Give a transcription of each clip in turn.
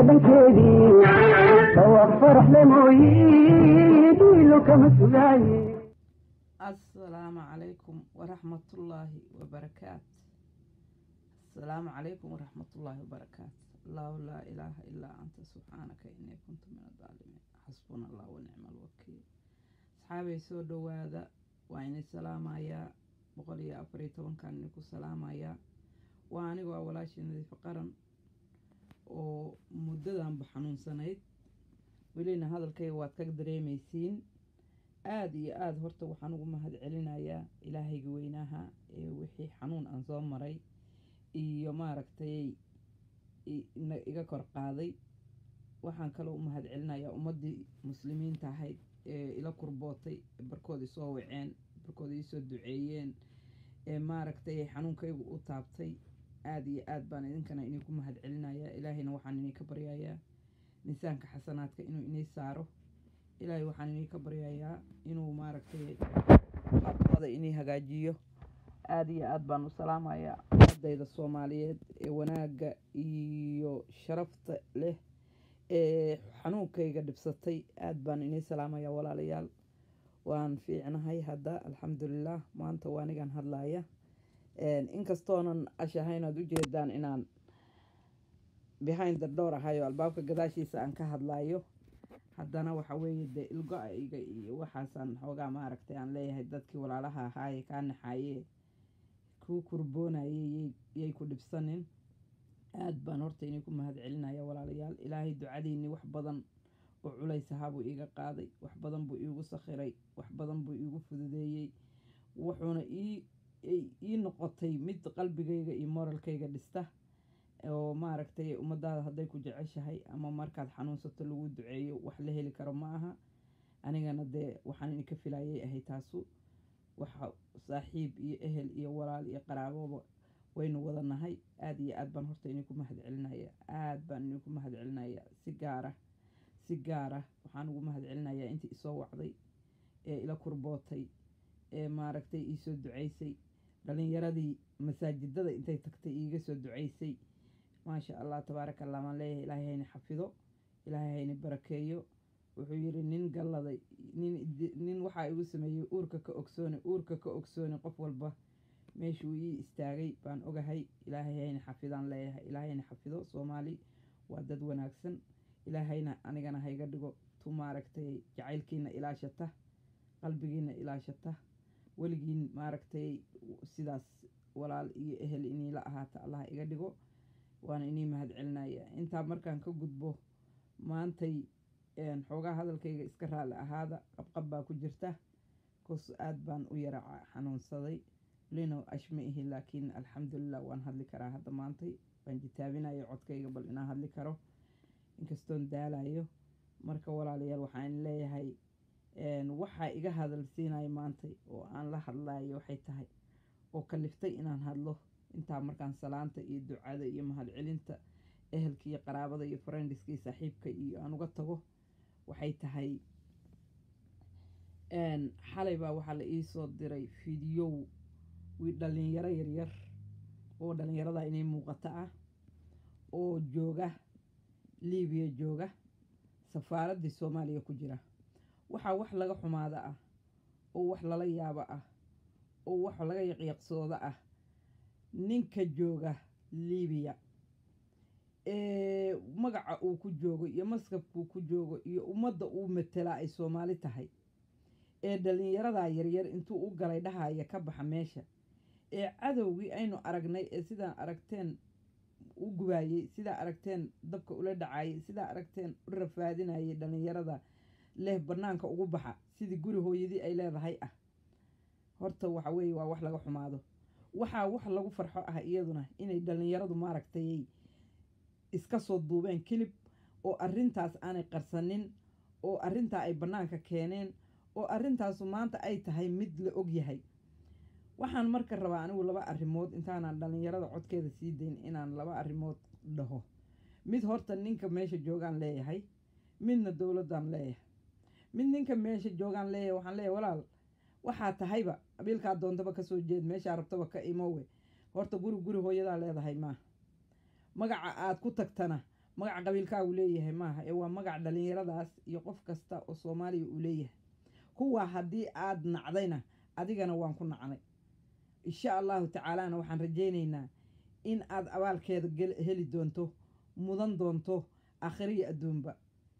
dhankeedii dhawaaq faraxle mooyi dhiilo kama sugaaye asalaamu calaykum waraxmatullaahi wabarakaat asalaamu calaykum waraxmatullaahi wabarakaat allahu laa ilaaha ilaa anta subxaanaka inii kuntu min adaalimiin xasbuna allah wanicma alwakiil asxaabay soo dhowaada waa inay salaamayaa boqol iyo afar iyo tobankan idinku salaamayaa waa anigoo ah walaashii nadiifa qaran oo muddadanba xanuunsanayd welina hadalkayga waad ka dareemaysiin aada iyo aada horta waxaan ugu mahad celinayaa ilaahayga weynaha ee wixii xanuun aan soo maray iyo maaragtay iga kor qaaday waxaan kaloo u mahad celinayaa ummaddii muslimiinta ahayd ee ila kurbootay ee barkood isoo waceen barkood iisoo duceeyeen ee maaragtay xanuunkaygu u taabtay aada iyo aad baan idinkana idinku mahad celinayaa ilaahayna waxaan idinka baryayaa miisaanka xasanaadka inuu inii saaro ilaahay waxaan idinka baryayaa inuu maaragtay admada inii hagaajiyo aada iyo aad baan u salaamayaa ummadayda soomaaliyeed ee wanaagga iyo sharafta leh ee xanuunkayga dhibsatay aad baan inii salaamayaa walaalayaal waan fiicnahay hadda alxamdulilah maanta waa anigan hadlaaya inkastoonan ashahayn aad ujeedaan inaan behind the door ahayo albaabka gadaashiisa aan ka hadlaayo haddana waxa weeye dee ilgo-ayga iyo waxaasaan xoogaa maaragtay aan leeyahay dadkii walaalaha ahaaye kaa naxaayee kuu kurboonayey yay ku dhibsanin aad baan horta inii ku mahad celinaya walaalayaal ilaahay ducadiinii wax badan oo culays ahaa buu iiga qaaday wax badan buu iigu sakhiray wax badan buu iigu fududeeyey wuxuuna ii ii noqotay mid qalbigayga iyo moralkayga dhista oo maaragtay ummadaada hadday ku jeceshahay ama markaad xanuunsato lagu duceeyo wax la heli karo ma aha anigana dee waxaan idinka filayay ahay taasu waxa saaxiib iyo ehel iyo walaal iyo qaraaboba waynu wada nahay aada iyo aad baan horta idinku mahad celinaya aada baan idinku mahad celinaya si gaara si gaara waxaan ugu mahad celinayaa intii isoo wacday ee ila kurbootay ee maaragtay iisoo duceysay dhalinyaradii masaajidada intay tagtay iiga soo duceysay maasha allah tabaaraka allah maan leeyahay ilaahay hayni xafido ilaahay hayni barakeeyo wuxuu yidhi nin galladay nin nin waxaa igu sameeyey uurka ka ogsooni uurka ka ogsooni qof walba meeshuu ii istaagay baan ogahay ilaahay hayni xafidaan leeyahay ilaahay hayni xafido soomaali waa dad wanaagsan ilaahayna anigana hayga dhigo tu maaragtay jacaylkiina ilaashata qalbigiina ilaashata weligiin maaragtay sidaas walaal iyo ehel iniila ahaata allah iga dhigo waana inii mahad celinaya intaa markaan ka gudbo maantay xoogaa hadalkayga iska raalli ahaada qabqab baa ku jirta kos aad baan u yara xanuunsaday lino ashma ihi laakiin alxamdulilah waan hadli karaa hadda maantay waan jitaabinayo codkayga bal inaan hadli karo inkastoon daalayo marka walaalayaal waxaan leeyahay waxaa iga hadalsiinaya maantay oo aan la hadlayo waxay tahay oo kaliftay inaan hadlo intaa markaan salaanta iyo ducada iyo mahadcelinta ehelka iyo qaraabada iyo farendiska iyo saaxiibka iyo aan uga tago waxay tahay xalay baa waxaa la iisoo diray fideow wii dhalinyaro yaryar oo dhalinyarada inay muuqato ah oo jooga libiya jooga safaaraddii soomaaliya ku jira waxaa wax laga xumaado ah oo wax lala yaabo ah oo wax laga yaqyaqsoodo ah ninka jooga libiya ee magaca uu ku joogo iyo maskabkuu ku joogo iyo ummadda uu matelaa ay soomaali tahay ee dhalinyaradaa yaryar intuu u galay dhahaya ka baxa meesha ee cadowgii aynu aragnay ee sidaa aragteen u gubaayey sidaa aragteen dabka ula dhacayay sidaa aragteen u rafaadinayay dhalinyarada leh bannaanka ugu baxa sidii guri hooyadii ay leedahay ah horta waxa weeye waa wax laga xumaado waxaa wax lagu farxo ah iyaduna inay dhalinyaradu maaragtay iska soo duubeen kilib oo arrintaas aanay qarsanin oo arrintaa ay bannaanka keeneen oo arrintaasu maanta ay tahay mid la og yahay waxaan marka rabaa anigu laba arrimood intaanaan dhalinyarada codkeeda sii dayn inaan laba arrimood dhaho mid horta ninka meesha joogaan leeyahay midna dowladdan leeyahay mid ninka meesha joogaan leeyahay waxaan leeyahay walaal waxaa tahayba qabiilkaa doontaba kasoo jeed meeshaa rabtaba ka imowe horta guri guri hooyadaa leedahay maaha magaca aad ku tagtana magac qabiilkaa uu leeyahay maaha ee waa magac dhalinyaradaas iyo qof kasta oo soomaaliya uu leeyahay kuwa haddii aad nacdayna adigana waan ku nacnay insha allahu tacaalana waxaan rajaynaynaa in aad abaalkeeda gel- heli doonto mudan doonto akhriya adduunba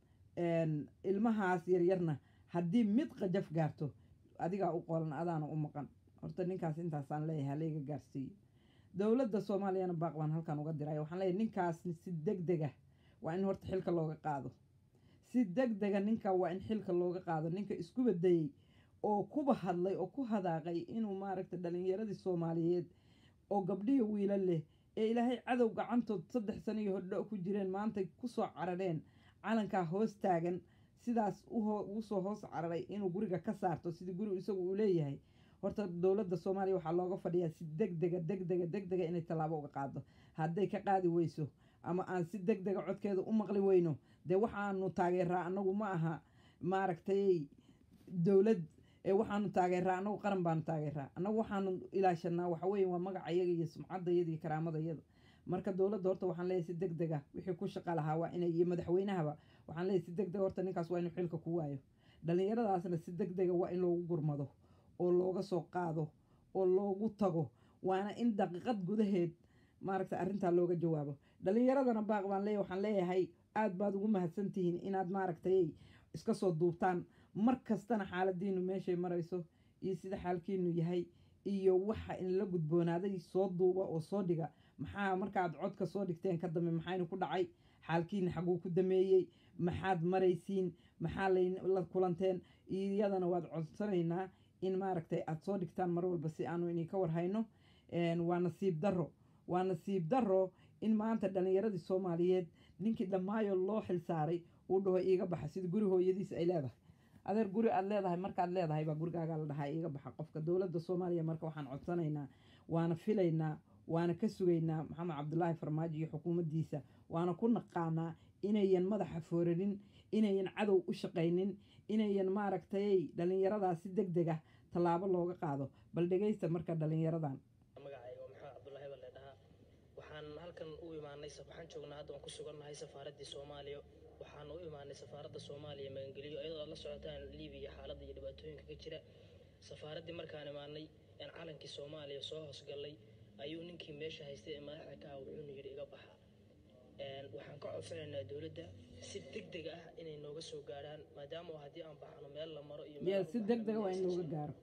een, ilmahaas yaryarna haddii mid qajaf gaarto adigaa u qolan adaana u maqan horta ninkaas intaasaan leeyahay halayga gaarsiiyo dowladda soomaaliyana baaq baan halkan uga diray waxaan leeyahay ninkaas si deg dega waa in horta xilka looga qaado si deg dega ninka waa in xilka looga qaado ninka isku badayey oo kuba hadlay oo ku hadaaqay inuu maaragta dhalinyaradii soomaaliyeed oo gabdhiyo wiila leh ee ilaahay cadow gacantood saddex sano iyo hodho ku jireen maanta kusoo carareen calankaa hoos taagan sidaas uho ugu soo hoos cararay inuu guriga ka saarto sidii gurigu isagu uu leeyahay horta dowladda soomaaliya waxaa looga fadhiyaa si deg dega deg dega deg dega inay tallaabo uga qaado hadday ka qaadi weyso ama aan si deg dega codkeeda u maqli weyno dee waxaanu taageeraa annagu ma aha maaragtay dowlad ee waxaanu taageeraa annagu qaran baanu taageeraa annagu waxaanu ilaashanaa waxa weeye waa magaca iyaga iyo sumcadayada iyo karaamadayada marka dowladda horta waxaan leeyahay si deg dega wixii ku shaqa lahaa waa inay iyo madaxweynahaba waxaan leeyahay si deg dega horta ninkaas waa inuu xilka ku waayo dhallinyaradaasna si deg dega waa in loogu gurmado oo looga soo qaado oo loogu tago waana in daqiiqad gudaheed maaragta arrintaa looga jawaabo dhallinyaradana baaq baan leeyahay waxaan leeyahay aad baad ugu mahadsantihiin inaad maaragtay iska soo duubtaan mar kastana xaaladiinu meeshay marayso iyo sida xaalkiinu yahay iyo waxa in la gudboonaaday soo duuba oo soo dhiga maxaa markaad codka soo dhigteen ka dambe maxaynu ku dhacay xaalkiina xaguu ku dameeyey maxaad maraysiin maxaa layla kulanteen iyadana waad codsanaynaa in maaragtay aada soo dhigtaan mar walba si aanu idinka warhayno waa nasiib darro waa nasiib darro in maanta dhallinyaradii soomaaliyeed ninkii dhammaayo loo xilsaaray uu dhaho iiga baxa sida guri hooyadiis ay leedahay adeer guri aad leedahay markaad leedahay baa gurigaagaa la dhahaa iiga baxa qofka dowladda soomaaliya marka waxaan codsanaynaa waana filaynaa waana ka sugaynaa maxamed cabdulaahi farmaajo iyo xukuumaddiisa waana ku naqaanaa inayan madaxa fooranin inayan cadow u shaqaynin inayan maaragtay dhallinyaradaa si deg deg ah tallaabo looga qaado bal dhegaysta marka dhallinyaradan magacayga maxamed cabdulaahi baa leedhahaa waxaan halkan u imaanay waxaan joognaa hadda waan ku sugannahay safaaraddii soomaaliya waxaan u imaanay safaaradda soomaaliya magangeliyo iyadoo aad la socotaan libiya xaaladda iyo dhibaatooyinka ka jira safaaraddii markaan imaanay een calankii soomaaliya soo hoosgallay ayuu ninkii meesha haystay ee madaxda ka ah wuxuuna yidhi iga baxa Een, waxaan ka codsanaynaa dowladda si deg deg ah inay nooga soo gaarhaan maadaama haddii aan baxno meel la maro iyo meel yee aan u si baxno deg dega waa in aysan looga gaaro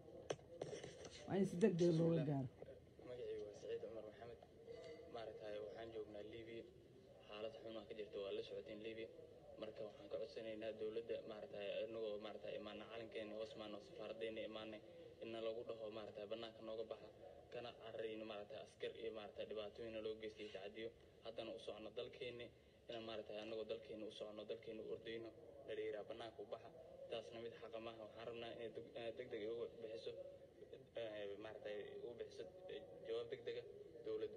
waa in si deg dega looga gaaro magacaygu waa saciid cumar maxamed maaragtay waxaan joognaa libiya xaalad xunaa ka jirta waa la socoteen libiya marka waxaan ka codsanaynaa dowladda maaragtay inagoo maaragtay imaana calankeena hoos maano safaaraddeena imaanay inna lagu dhaho maaragtay bannaanka nooga baxa kana cararayno maaragtay askar iyo maaragtay dhibaatooyina loo geystay tacadiyo haddana u socono dalkeena inaan maaragtay anagoo dalkeena u socono dalkeena u ordayno dhaliiraa bannaanka u baxa taasna mid xaqa maaha waxaan rabnaa inay deg- inaad deg deg uga bixiso eh, maaragtay ugu bixiso eh, jawaab deg dega dowladdu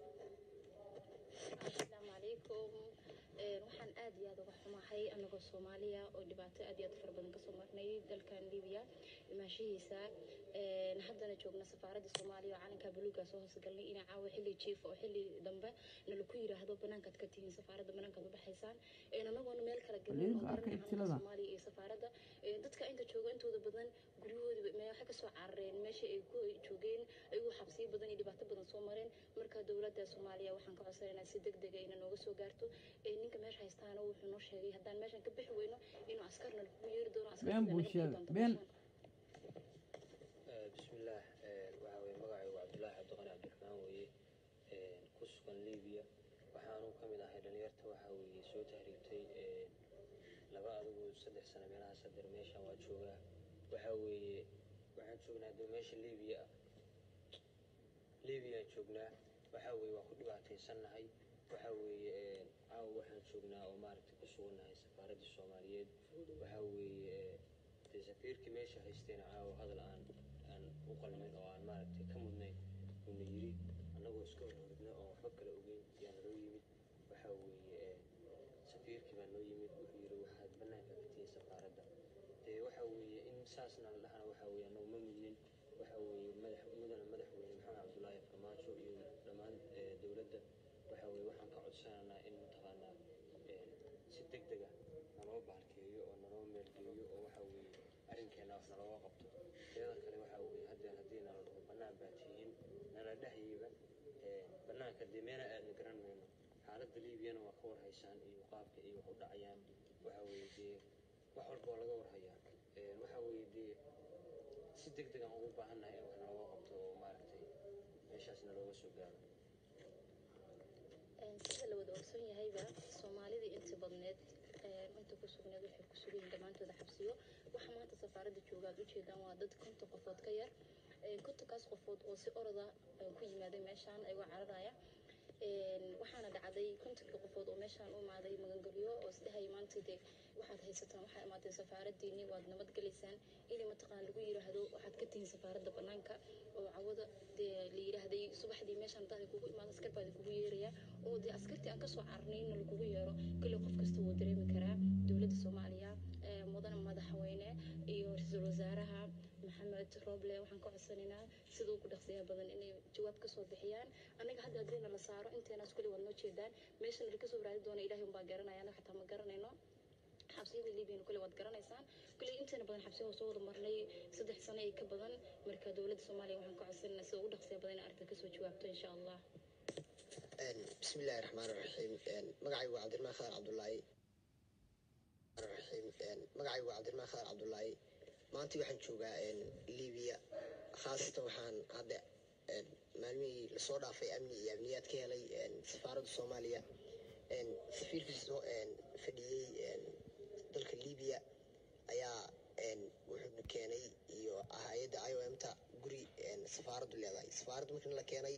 asalaamu calaykum Een, waxaan aad iyo aad uga xumahay anagoo soomaaliya oo dhibaato aad iyo aad u fara badan kasoo marnay dalkan libiya imaanshahiisa Een, haddana joogna safaaradda soomaaliya oo calanka buluuga soo hoosgalnay inay caawa xilli jiif oo xilli dambe nalaku yiraahdo banaankaad ka tihiin safaaradda banaankaad u baxaysaan Een, anagoona meel kala gelin oo Waliba arkay garanay tilada. calanka soomaaliya iyo safaaradda Een, dadka inta jooga intooda badan guryahoodii me- waxay kasoo carareen meesha ay ku joogeen ayagoo xabsiyo badan iyo dhibaato badan soo mareen marka dowladda soomaaliya waxaan ka codsanaynaa si deg dega inay nooga soo gaarto Ee, ninka meesha haystaana wuxuu noo sheegay haddaan meeshan ka bixi weyno inuu askarna lagu yeeri doono Been buu sheegay, been. bismillaah waxaa weye magacaygu cabdulaahi cabdiqani cabdiraxmaan weeye ku sugan libiya waxaanu ka mid ahay dhalinyarta waxaa weeye soo tahriibtay laba adigu saddex sano meelahaas hadeer meeshan waa joogaa waxaa weeye waxaan joognaa de meesha libiya libiya joognaa waxaa weeye waa ku dhibaataysannahay waxaa weeye caawa waxaan joognaa oo maaragtay ku sugannahay safaaraddii soomaaliyeed waxaa weeye dee safiirkii meesha haystayna caawa hadal aan aan u qalmin oo aan maaragtay ka mudnayn uuna yiri annagoo iska horhordna oo waxba kala ogeyn yaa naloo yimid waxaa weeye safiirkii baa noo yimid wuxuu yiri waxaad bannaanka ka tihiin safaaradda dee waxaa weeye in saasna la dhahana waxaa weeye annagu ma mudnin waxaa weeye madax mudana madaxweyne maxamed cabdulaahi farmaajo iyo dhammaan eh, dowladda waxaa weeye waxaan ka codsanaynaa in mataqaanaa wax nalooga qabto teeda kale waxaa weeye haddeen haddii nala dhaho bannaan baa tihiin nala dhahayba bannaanka dee meena aadna garan mayno xaaladda liibiyana waa ka warhaysaan iyo qaabka iyo wax u dhacayaan waxaa weeye dee wax walba waa laga warhayaa waxaa weeye dee si deg degan ugu baahannahay in wax nalooga qabto oo maaragtay meeshaas nalooga soo gaaro sida la wada ogson yahayba soomaalidii inta badneed inta ku sugneed waxay ku sugan yihiin dhammaantooda xabsiyo waxa maanta safaaradda jooga aad ujeedaan waa dad konton qofood ka yar kontonkaas qofood oo si oroda ku yimaaday meeshaan ayagoo cararaya waxaana dhacday kontonkii qofood oo meeshaan u imaaday magangelyo oo isdhahay maanta dee waxaad haysataan waxaa imaateen safaaradiini waad nabad gelaysaan in mataqaan lagu yiraahdo waxaad ka tihiin safaaradda banaanka oo cawada dee la yiraahday subaxdii meeshaan hadaad kugu imaado askar baa kugu yeeraya oo dee askartii aan kasoo carnayna lagugu yeero kale qof kasta wuu dareemi karaa dowladda soomaaliya mudane madaxweyne iyo ra-iisul wasaaraha maxamed roble waxaan ka codsanaynaa sida ugu dhaqsiyaha badan inay jawaab kasoo bixiyaan anaga hadda haddiina la saaro inteenaas kuli waad noo jeedaan meeshana lakasoo raadi doona ilahay unbaa garanaya anaga xataa ma garanayno xabsiyada libyana kule waad garanaysaan kule inteena badan xabsiyaha soo wada marnay saddex sano iyo ka badan marka dowladda soomaaliya waxaan ka codsanaynaa sida ugu dhaqsiyaha badan in arrinta kasoo jawaabto insha allah بسم الله الرحمن الرحيم مقعي عبد الرحمن خالد عبد الله الرحيم مقعي عبد الرحمن خالد عبد الله maanta waxaan joogaa libiya khaasatan waxaan hadda maalmihii lasoo dhaafay amni iyo amniyaad ka helay safaaradda soomaaliya safiirkii soo fadhiyey dalka libiya ayaa wuxuu keenay iyo hay-adda i o m ta guri safaaraddu leedahay safaaraddu markii la keenay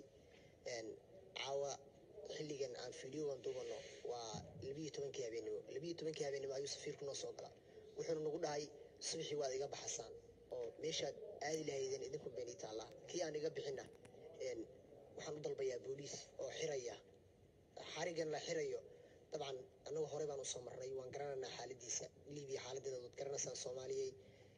caawa xilligan aan fiidiyoogan duubano waa labiyo tobankii habeenimo labiyo tobankii habeenimo ayuu safiirku noo soo galaa wuxuuna nagu dhahay subaxii waad iga baxasaan oo meeshaad aadi lahaydeen idinku beeni taallaa kii aan iga bixina waxaan u dalbayaa booliis oo xiraya xarigan la xirayo dabcan annagu horey baan usoo marnay waan garanaynaa xaaladiisa libiya xaaladeeda waad garanaysaan soomaaliyey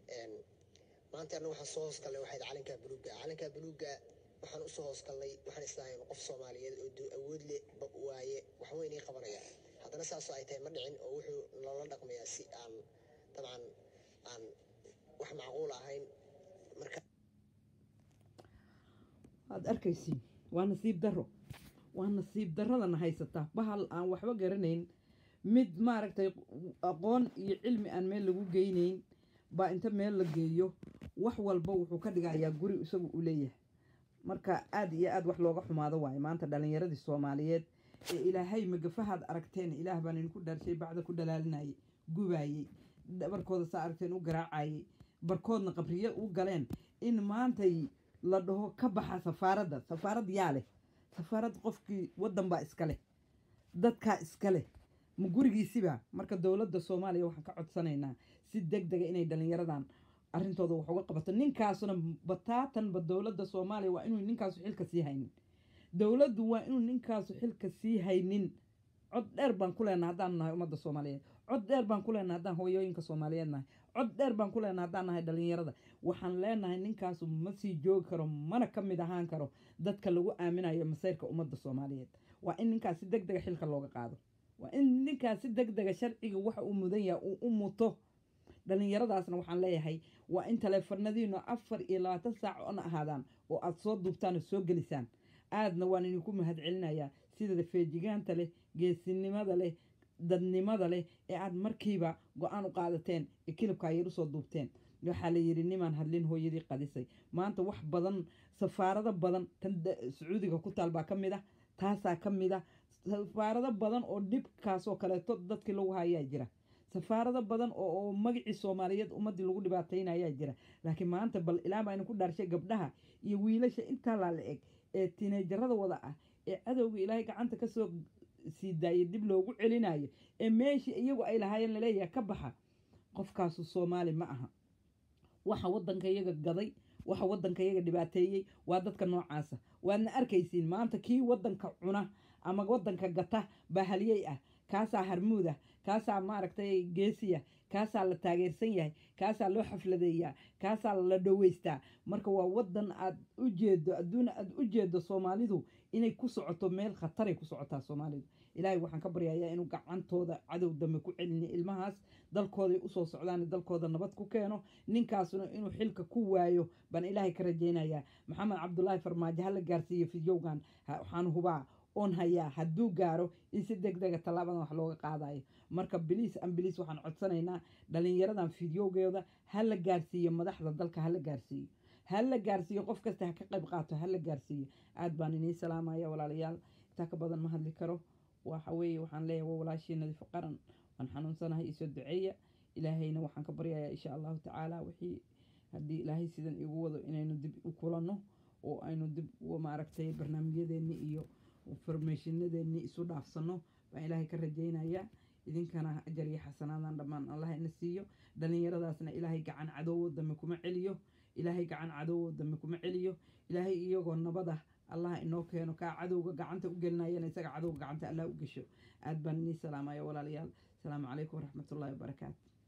maanta annagu waxaan soo hoosgalnay waxayd calankaa buluugga calankaa buluugga waxaan usoo hoosgalnay waxaan islahayn qof soomaaliyeed oo awood leh waaye waxba inay qabanaya haddana saasoo ay tahay ma dhicin oo wuxuu loola dhaqmayaa si aan dabcan aan wax macquul ahayn marka waad arkaysiin waa nasiib darro waa nasiib darradana haysataa bahal aan waxba garanayn mid maaragtay aqoon iyo cilmi aan meel lagu geynayn baa inta meel la geeyo wax walba wuxuu ka dhigayaa guri isagu u leeyahay marka aada iyo aada wax looga xumaado waayo maanta dhalinyaradii soomaaliyeed ee ilaahay magafahaad aragteen ilaah baan idinku dhaarshay bacda ku dhalaalinayay gubaayey dhabarkooda saa aragteen u garaacayay barkoodna qabriye u galeen in maantay la dhaho ka baxa safaaradda safaarad yaa leh safaarad qofkii waddan baa iska leh dadkaa iska leh ma gurigiisiba marka dowladda soomaaliya waxaan ka codsanaynaa si deg dega inay dhalinyaradan arrintooda wax uga qabato ninkaasuna bataatanba dowladda soomaaliya waa inuu ninkaasu xilka sii haynin dowladdu waa inuu ninkaasu xilka sii haynin cod dheer baan ku leenahay haddaan nahay ummadda soomaaliyeed cod dheer baan ku leenahay haddaan hooyooyinka soomaaliyeed nahay cod dheer baan ku leenahay haddaan nahay dhalinyarada waxaan leenahay ninkaasu ma sii joogi karo mana ka mid ahaan karo dadka lagu aaminayo masayrka ummadda soomaaliyeed waa in ninkaas si deg dega xilka looga qaado waa in ninkaas si deg dega sharciga waxa uu mudan yahay uu u muto dhalinyaradaasna waxaan leeyahay waa in taleefanadiinu afar iyo labaatan saac ona ahaadaan oo aada soo duubtaan oo soo gelisaan aadna waan idinku mahadcelinayaa sida feejigaanta leh geesinimada leh dadnimada leh ee aada markiiba go-aan u qaadateen ee kilibka ayar usoo duubteen waxaa la yidhi nimaan hadlin hooyadii qadisay maanta wax badan safaarado badan tan sacuudiga ku taal baa ka mid ah taasaa ka mid ah safaarado badan oo dhibkaas oo kaleeto dadkii lagu hayaa jira safaarado badan oo oo magacii soomaaliyeed ummadii lagu dhibaataynayaa jira laakiin maanta bal ilaa baa ku dhaarshay gabdhaha iyo wiilasha intaa laa la eg ee tineejarada wada ah ee cadowga ilaahay gacanta kasoo sii daayay dib loogu celinayo ee meeshii iyagu ay lahaayeen laleeyahay ka baxa qofkaasu soomaali ma aha waxa wadanka iyaga gaday waxa wadanka iyaga dhibaateeyey waa dadka noocaasa waadna arkaysiin maanta kii wadanka cuna ama wadanka gata baa halyey ah kaasaa harmuud ah kaasaa maaragtay geesiya kaasaa la taageersan yahay kaasaa loo xafladeeyaa kaasaa la dhoweystaa marka waa wadan aad u jeedo adduuna aad u jeedo soomaalidu inay ku socoto meel khataray ku socotaa soomaalidu ilaahay waxaan ka baryayaa inuu gacantooda cadow dambe ku celini ilmahaas dalkooday usoo socdaan dalkooda nabad ku keeno ninkaasuna inuu xilka ku waayo baan ilaahay ka rajaynayaa maxamed cabdulaahi farmaajo hala gaarsiiyo fidyowgan ha- waxaan hubaa oon hayaa hadduu gaaro in si deg dega tallaabadan wax looga qaadayo marka biliis ambiliis waxaan codsanaynaa dhalinyaradan fidyowgeeda ha la gaarsiiyo madaxda dalka ha la gaarsiiyo ha la gaarsiiyo qof kasta ha ka qayb qaato ha la gaarsiiyo aad baan inii salaamaya walaalayaal intaa ka badan ma hadli karo waxa weeye waxaan leeyahay waa walaashii nadiif qaran waan xanuunsanahay isoo duceeya ilaahayna waxaan ka baryayaa insha allahu tacaala wixii haddii ilaahay sidan igu wado inaynu dib u kulanno oo aynu dib u maaragtay barnaamijyadeennii iyo farmeeshinadeenni isu dhaafsano baan ilaahay ka rajaynayaa idinkana ajar iyo xasanaadan dhammaan allah ina siiyo dhallinyaradaasna ilaahay gacan cadowoo dambe kuma celiyo ilaahay gacan cadowoo dambe kuma celiyo ilaahay iyagoo nabada allah inoo keeno kaa cadowga gacanta u gelinayana isaga cadowga gacanta allah u gesho aad baan inii salaamaya walaalayaal asalaamu calaykum waraxmatullaahi wabarakaatu